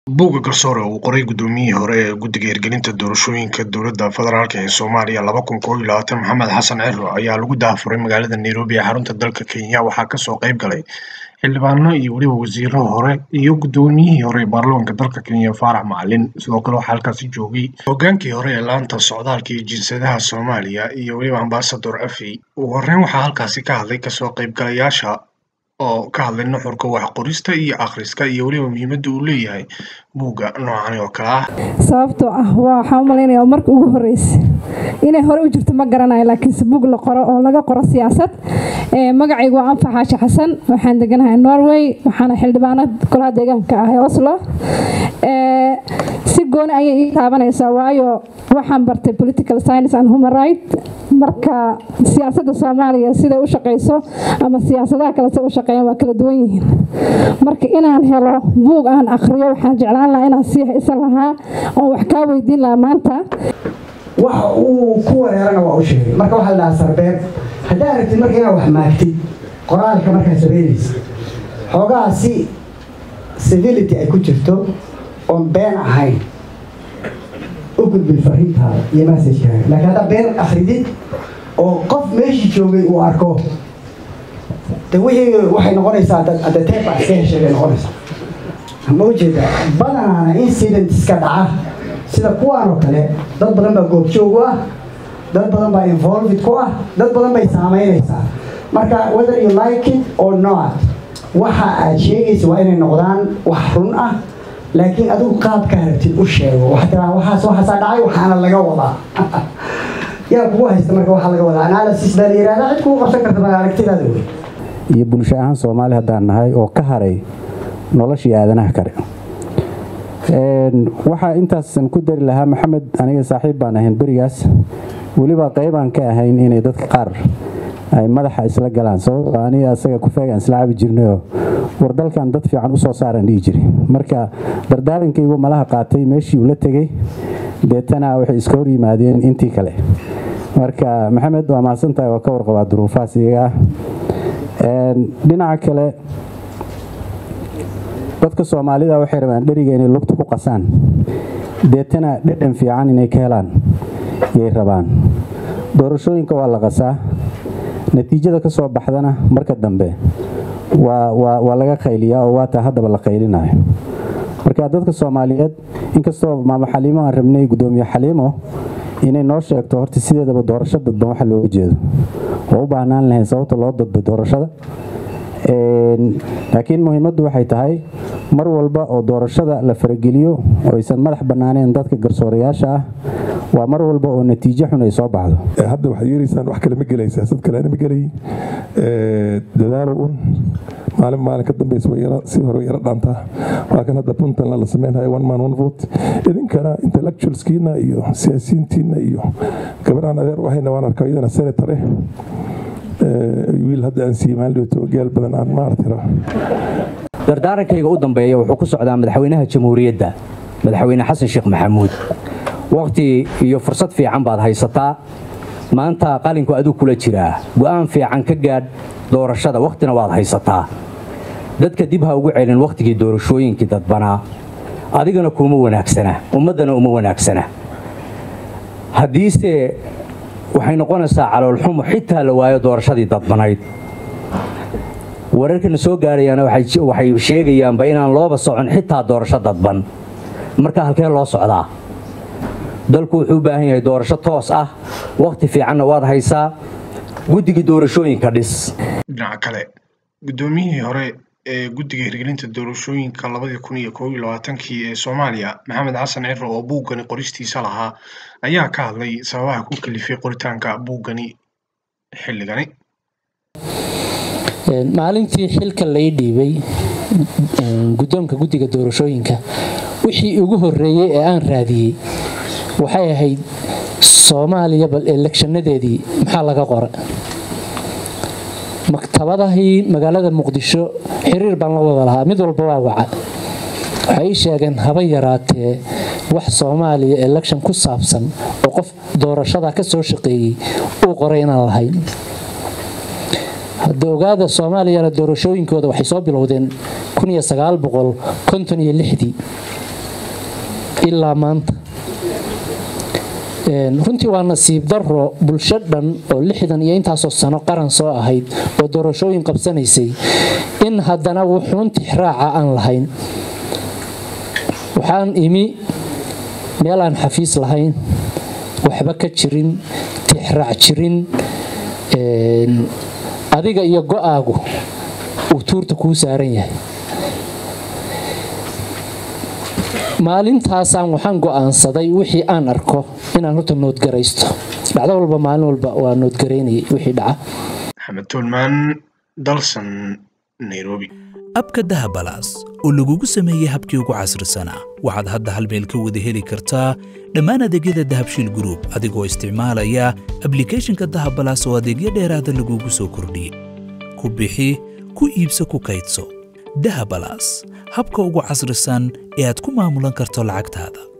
Buugga garsoore uu qoray gudoomiyihii hore ee guddiga hirgelinta doorashooyinka dowladda federaalk ee Soomaaliya laba kun kow iyo labaatan Maxamed Xasan Ciro ayaa lagu daahfuray magaalada Nairobi ee xarunta dalka Kenya waxaa kasoo qayb galay xildhibaano iyo weliba wasiiro hore iyo gudoomiyihii hore ee baarlamaanka dalka Kenya Faarax Macalin sidoo kale waxaa halkaasi joogay hogaankii hore ee laanta socdaalka iyo jinsiyadaha Soomaaliya iyo weliba ambaasador Afey ugu horreyn waxaa halkaasi ka hadlay kasoo qaybgalayaasha oo ka hadlay nuxurka wax qorista iyo akhriska iyo weliba muhiimadda uu leeyahay buugga noocan oo kale ah sababtoo ah waa waxaan u malaynayaa marka ugu horreysay inay hore u jirto ma garanayo laakiinse buug la qoro oo laga qoro siyaasad magacaygu waa anfax xaashi xasan waxaan deganahay norway waxaana xildhibaanad golaha deegaanka ah ee oslo si gooni ayay ii taabanaysaa waayo waxaan bartay political science and human right marka siyaasadda soomaaliya siday u shaqeyso ama siyaasadaha kale say u shaqeeyaan waa kala duwan yihiin marka inaan helo buug aan akhriyo waxaan jeclaan lahaa inaan sii haysan lahaa oo wax kaa weydiin lahaa maanta waxa uu ku wareerana waa u sheegay marka waxaa la dhahaa sarbeeb haddaa aragtid marka inaad wax maagtid qoraalka markaa sameynaysa xoogaa si civility ay ku jirto oon been ahayn u gudbin fariintaada iyo messajkaaga laakiin haddaa been akhridid oo qof meeshii joogay uu arko de wixii waxay noqonaysaa adateeba iska heshay bay noqonaysaa ma ujeeda badanaana incident iska dhaca sida kuwaan oo kale dad badan baa goobjoog u ah dad badan baa involved ku ah dad badan bay saamaynaysaa marka whether you like it or not waxa aad sheegaysa waa inay noqdaan wax run ah laakiin adigu qaabkaa rabtid u sheego waxaa tiraa waxaas waxaasaa dhacay waxaana laga wadaa yaa kugu haysta marka waxaa laga wadaa analysis baa la yihahdaa cid kugu qabsan karta baa aragtidaada wey iyo bulsho ahaan soomaali haddaan nahay oo ka haray noloshii aadanaha kale waxaa intaasan ku dari lahaa maxamed aniga saaxiib baan ahayn berigaas weliba qaybaan ka ahayn inay dadka qaar ay madaxa isla galaan sababto aniga asaga kufeegaan isla cabi jirnayoo war dalkan dad fiican usoo saaraan dhihi jiri marka dardaarankaygu malaha qaatay meeshii uu la tegey deetana waxay iska hor yimaadeen intii kale marka maxamed waa mahadsantahay waa ka warqabaa duruufahaas iyaga ah dhinaca kale dadka soomaalida waxay rabaan dheriga inay lugta ku qasaan deetana dhedhan fiican inay ka helaan yay rabaan doorashooyinka waa la qasaa natiijada ka soo baxdana marka dambe waa laga qayliyaa oo waataa haddaba la qaylinayo marka dadka soomaaliyeed inkastoo maamo xaliimo aan rabnay gudoomiye xaliimo inay noo sheegto horta sideedaba doorasho dadban waxa looga jeedo oo u baahnaan lahayn sababta loo dadbay doorashada laakiin muhiimaddu waxay tahay mar walba oo doorashada la farageliyo oo aysan madax bannaaneen dadka garsoorayaasha ah waa mar walba oo natiijo xun ay soo baxdo hadda waxaad yeelaysaan wax kale ma gelaysaa sad kalena ma gelay dadaalo un maalin maalin ka dambaysa si hore yara dhaantaa waa kan hadda puntland la sameynhayo one man one vote idinkana intellectualskiina iyo siyaasiyiintiina iyo gabadhaan adeer waxayna waan arkaa iyadana senator eh wiil hadda aan siimaandhooto gaal badan aan maartira dardaarankayga u dambeeya wuxuu ku socdaa madaxweynaha jamhuuriyadda madaxweyne xasan sheekh maxamuud wakhti iyo fursad fiican baad haysataa maanta qalinku aduu kula jiraa go'aan fiican ka gaadh doorashada wakhtina waad haysataa dadka dib ha ugu celin wakhtigii doorashooyinkii dadbanaa adigana kuuma wanaagsana ummaddana uma wanaagsana haddiise waxay noqonaysaa caloolxumo xitaa la waayo doorashadii dadbanayd wararkana soo gaarayaana waxay sheegayaanba inaan looba socon xitaa doorasho dadban marka halkee loo socdaa dalku wuxuu u baahan yahay doorasho toos ah wakhti fiicanna waad haysaa guddigii doorashooyinka dhis dhinaca kale gudoomiyihii hore ee guddiga hirgelinta doorashooyinka labadii kun iyo kow iyo labaatankii ee soomaaliya maxamed xasan ciro oo buuggani qoristiisa lahaa ayaa ka hadlay sababaha ku kalifay qoritaanka buuggani xilligani maalintii xilka lay dhiibay guddoonka guddiga doorashooyinka wixii ugu horreeyey ee aan raadiyey waxay ahayd soomaaliya bal elekshanadeedii maxaa laga qora maktabadahii magaalada muqdisho xiriir baan la wada lahaa mid walba waa waca waxay ii sheegeen haba yaraatee wax soomaaliya election ku saabsan oo qof doorashada ka soo shaqeeyey uu qoray inaan lahayn hadda ogaada soomaaliyana doorashooyinkooda waxay soo bilowdeen dii ilaa maanta runtii waa nasiib daro bulsho dhan oo lixdan iyo intaasoo sano qaran soo ahayd oo doorashooyin qabsanaysay in haddana wuxuun tixraaca aan lahayn waxaan imi meel aan xafiis lahayn waxba ka jirin tixraac jirin adiga iyo go-aagu uu tuurta kuu saaran yahay maalintaasaan waxaan go'aansaday wixii aan arko inaan horta noodgaraysto dhacdo walba maalin walba waa noodgaraynayay wixii dhaca maxamed tuulmaan dalsan nairobi abka dahabalaas oo lagugu sameeyey habkii ugu casrisanaa waxaad hadda hal meel ka wada heli kartaa dhammaan adeegyada dahabshiil gruub adigoo isticmaalaya ablikhethonka dahabalaas oo adeegyo dheeraada lagugu soo kordhiyey ku bixi ku iibso ku kaydso dahabalaas habka ugu casrisan ee aad ku maamulan karto lacagtaada